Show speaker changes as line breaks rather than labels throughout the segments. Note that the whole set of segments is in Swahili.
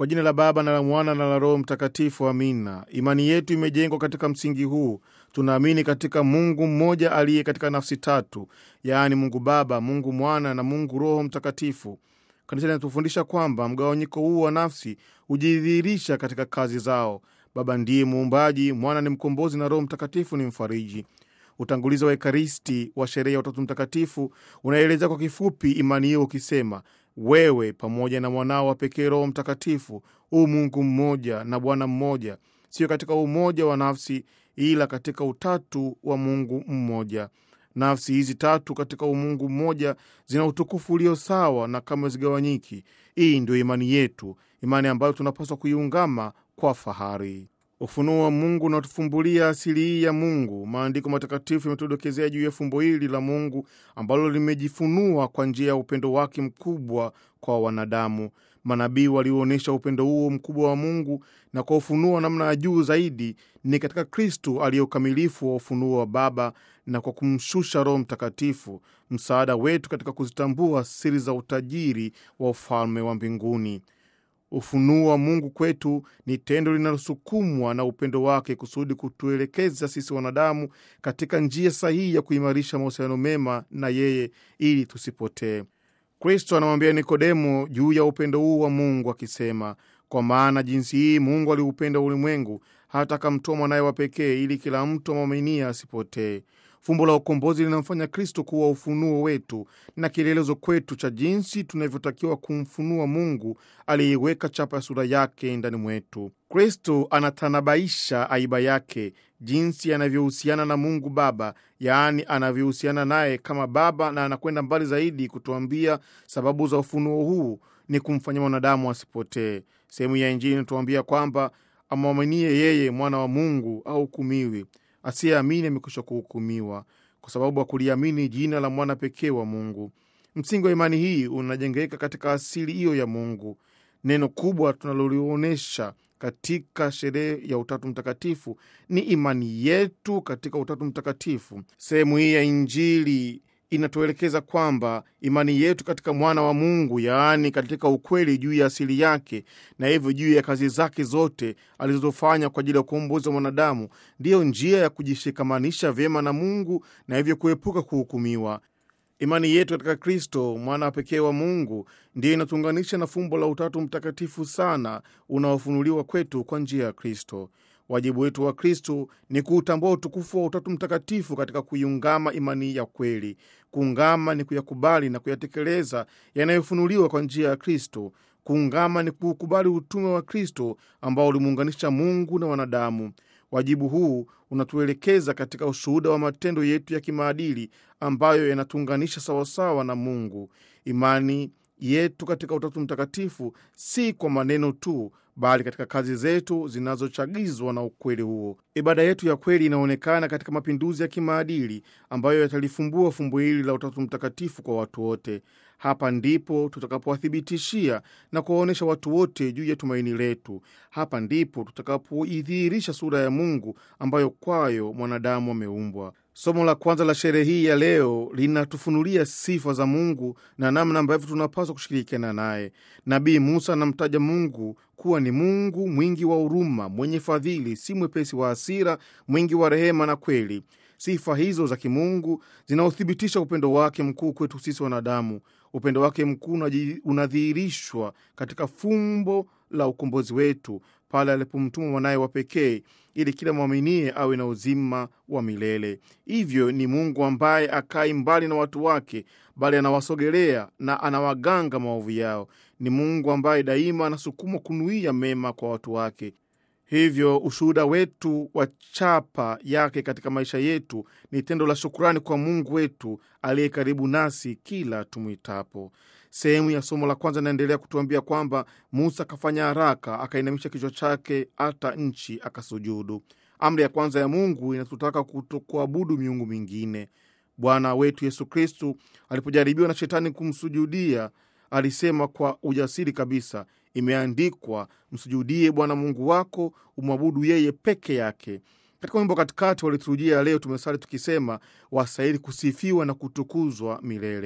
Kwa jina la Baba na la Mwana na la Roho Mtakatifu, amina. Imani yetu imejengwa katika msingi huu. Tunaamini katika Mungu mmoja aliye katika nafsi tatu, yaani Mungu Baba, Mungu Mwana na Mungu Roho Mtakatifu. Kanisa linatufundisha kwamba mgawanyiko huu wa nafsi hujidhihirisha katika kazi zao. Baba ndiye muumbaji, Mwana ni mkombozi na Roho Mtakatifu ni mfariji. Utangulizi wa Ekaristi wa sherehe ya Utatu Mtakatifu unaeleza kwa kifupi imani hiyo ukisema, wewe pamoja na mwanao wa pekee Roho Mtakatifu huu Mungu mmoja na Bwana mmoja, sio katika umoja wa nafsi, ila katika utatu wa Mungu mmoja. Nafsi hizi tatu katika umungu mmoja zina utukufu ulio sawa na kama zigawanyiki. Hii ndio imani yetu, imani ambayo tunapaswa kuiungama kwa fahari. Ufunuo wa Mungu unatufumbulia asili hii ya Mungu. Maandiko matakatifu yametudokezea juu ya fumbo hili la Mungu ambalo limejifunua kwa njia ya upendo wake mkubwa kwa wanadamu. Manabii walionyesha upendo huo mkubwa wa Mungu, na kwa ufunuo namna ya juu zaidi ni katika Kristu aliye ukamilifu wa ufunuo wa Baba, na kwa kumshusha Roho Mtakatifu, msaada wetu katika kuzitambua siri za utajiri wa ufalme wa mbinguni. Ufunuo wa Mungu kwetu ni tendo linalosukumwa na upendo wake kusudi kutuelekeza sisi wanadamu katika njia sahihi ya kuimarisha mahusiano mema na yeye ili tusipotee. Kristo anamwambia Nikodemo juu ya upendo huu wa Mungu akisema, kwa maana jinsi hii Mungu aliupenda ulimwengu hata akamtoa mwanaye wa pekee, ili kila mtu amwaminie asipotee. Fumbo la ukombozi linamfanya Kristo kuwa ufunuo wetu na kielelezo kwetu cha jinsi tunavyotakiwa kumfunua Mungu aliyeiweka chapa ya sura yake ndani mwetu. Kristo anatanabaisha aiba yake, jinsi anavyohusiana na Mungu Baba, yaani anavyohusiana naye kama Baba, na anakwenda mbali zaidi kutuambia sababu za ufunuo huu ni kumfanya mwanadamu asipotee. Sehemu ya Injili inatuambia kwamba amwaminie yeye mwana wa Mungu ahukumiwi asiyeamini amekwisha kuhukumiwa kwa sababu ya kuliamini jina la mwana pekee wa Mungu. Msingi wa imani hii unajengeka katika asili hiyo ya Mungu. Neno kubwa tunalolionyesha katika sherehe ya Utatu Mtakatifu ni imani yetu katika Utatu Mtakatifu. Sehemu hii ya Injili inatuelekeza kwamba imani yetu katika mwana wa Mungu, yaani katika ukweli juu ya asili yake na hivyo juu ya kazi zake zote alizozofanya kwa ajili ya ukombozi wa mwanadamu, ndiyo njia ya kujishikamanisha vyema na Mungu na hivyo kuepuka kuhukumiwa. Imani yetu katika Kristo mwana wa pekee wa Mungu ndiyo inatuunganisha na fumbo la Utatu Mtakatifu sana unaofunuliwa kwetu kwa njia ya Kristo. Wajibu wetu wa Kristo ni kuutambua utukufu wa Utatu Mtakatifu katika kuiungama imani ya kweli. Kuungama ni kuyakubali na kuyatekeleza yanayofunuliwa kwa njia ya Kristo. Kuungama ni kuukubali utume wa Kristo ambao ulimuunganisha Mungu na wanadamu. Wajibu huu unatuelekeza katika ushuhuda wa matendo yetu ya kimaadili ambayo yanatuunganisha sawasawa na Mungu. Imani yetu katika Utatu Mtakatifu si kwa maneno tu, bali katika kazi zetu zinazochagizwa na ukweli huo. Ibada yetu ya kweli inaonekana katika mapinduzi ya kimaadili ambayo yatalifumbua fumbo hili la Utatu Mtakatifu kwa watu wote. Hapa ndipo tutakapowathibitishia na kuwaonyesha watu wote juu ya tumaini letu. Hapa ndipo tutakapoidhihirisha sura ya Mungu ambayo kwayo mwanadamu ameumbwa. Somo la kwanza la sherehe hii ya leo linatufunulia sifa za Mungu na namna ambavyo tunapaswa kushirikiana naye. Nabii Musa anamtaja Mungu kuwa ni Mungu mwingi wa huruma, mwenye fadhili, si mwepesi wa hasira, mwingi wa rehema na kweli. Sifa hizo za kimungu zinaothibitisha upendo wake mkuu kwetu sisi wanadamu. Upendo wake mkuu unadhihirishwa katika fumbo la ukombozi wetu pale alipomtuma mwanaye wa pekee ili kila mwaminie awe na uzima wa milele. Hivyo ni Mungu ambaye akai mbali na watu wake, bali anawasogelea na anawaganga maovu yao. Ni Mungu ambaye daima anasukumwa kunuia mema kwa watu wake. Hivyo ushuhuda wetu wa chapa yake katika maisha yetu ni tendo la shukurani kwa Mungu wetu aliye karibu nasi kila tumwitapo. Sehemu ya somo la kwanza inaendelea kutuambia kwamba Musa akafanya haraka, akainamisha kichwa chake hata nchi, akasujudu. Amri ya kwanza ya Mungu inatutaka kutokuabudu miungu mingine. Bwana wetu Yesu Kristu alipojaribiwa na Shetani kumsujudia alisema kwa ujasiri kabisa, imeandikwa, msujudie Bwana Mungu wako, umwabudu yeye peke yake. Katika wimbo katikati waliturujia leo tumesali tukisema, wastahili kusifiwa na kutukuzwa milele.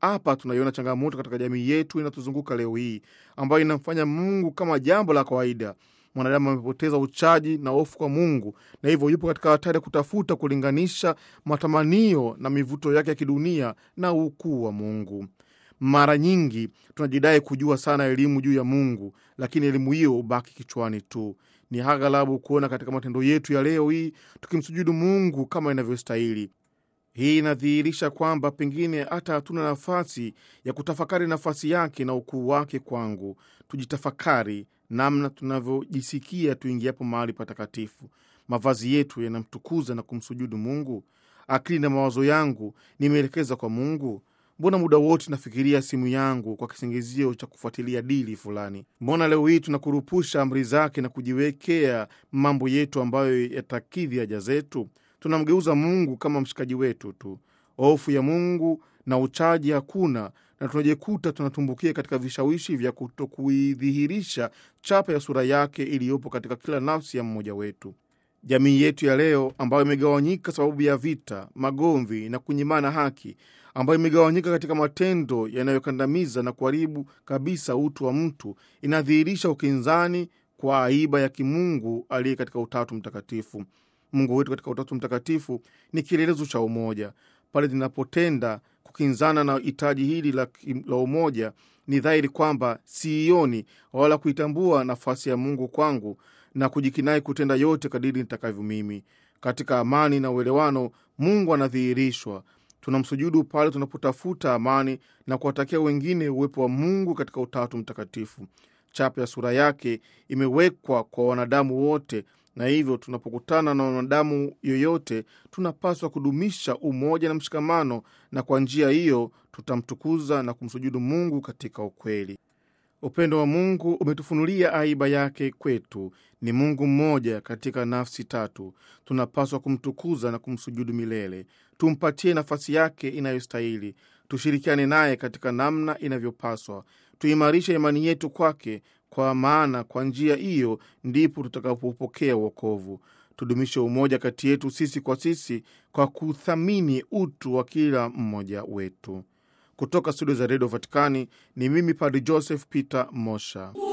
Hapa tunaiona changamoto katika jamii yetu inatuzunguka leo hii, ambayo inamfanya Mungu kama jambo la kawaida. Mwanadamu amepoteza uchaji na hofu kwa Mungu, na hivyo yupo katika hatari ya kutafuta kulinganisha matamanio na mivuto yake ya kidunia na ukuu wa Mungu. Mara nyingi tunajidai kujua sana elimu juu ya Mungu, lakini elimu hiyo hubaki kichwani tu. Ni aghalabu kuona katika matendo yetu ya leo hii tukimsujudu Mungu kama inavyostahili. Hii inadhihirisha kwamba pengine hata hatuna nafasi ya kutafakari nafasi yake na ukuu wake kwangu. Tujitafakari namna tunavyojisikia tuingiapo mahali patakatifu. Mavazi yetu yanamtukuza na kumsujudu Mungu? Akili na mawazo yangu nimeelekeza kwa Mungu? Mbona muda wote nafikiria simu yangu kwa kisingizio cha kufuatilia dili fulani? Mbona leo hii tunakurupusha amri zake na kujiwekea mambo yetu ambayo yatakidhi haja zetu? Tunamgeuza Mungu kama mshikaji wetu tu. Hofu ya Mungu na uchaji hakuna, na tunajikuta tunatumbukia katika vishawishi vya kutokuidhihirisha chapa ya sura yake iliyopo katika kila nafsi ya mmoja wetu. Jamii yetu ya leo ambayo imegawanyika sababu ya vita, magomvi na kunyimana haki, ambayo imegawanyika katika matendo yanayokandamiza na kuharibu kabisa utu wa mtu, inadhihirisha ukinzani kwa aiba ya kimungu aliye katika Utatu Mtakatifu. Mungu wetu katika Utatu Mtakatifu ni kielelezo cha umoja. Pale linapotenda kukinzana na hitaji hili la, la umoja, ni dhahiri kwamba siioni wala kuitambua nafasi ya Mungu kwangu na kujikinai kutenda yote kadiri nitakavyo mimi. Katika amani na uelewano, Mungu anadhihirishwa. Tunamsujudu pale tunapotafuta amani na kuwatakia wengine uwepo wa Mungu katika Utatu Mtakatifu. Chapa ya sura yake imewekwa kwa wanadamu wote, na hivyo tunapokutana na wanadamu yoyote, tunapaswa kudumisha umoja na mshikamano, na kwa njia hiyo tutamtukuza na kumsujudu Mungu katika ukweli. Upendo wa Mungu umetufunulia aiba yake kwetu. Ni Mungu mmoja katika nafsi tatu. Tunapaswa kumtukuza na kumsujudu milele. Tumpatie nafasi yake inayostahili, tushirikiane naye katika namna inavyopaswa, tuimarishe imani yetu kwake, kwa maana kwa njia hiyo ndipo tutakapopokea uokovu. Tudumishe umoja kati yetu sisi kwa sisi kwa kuthamini utu wa kila mmoja wetu. Kutoka studio za redio Vatikani ni mimi Padri Joseph Peter Mosha.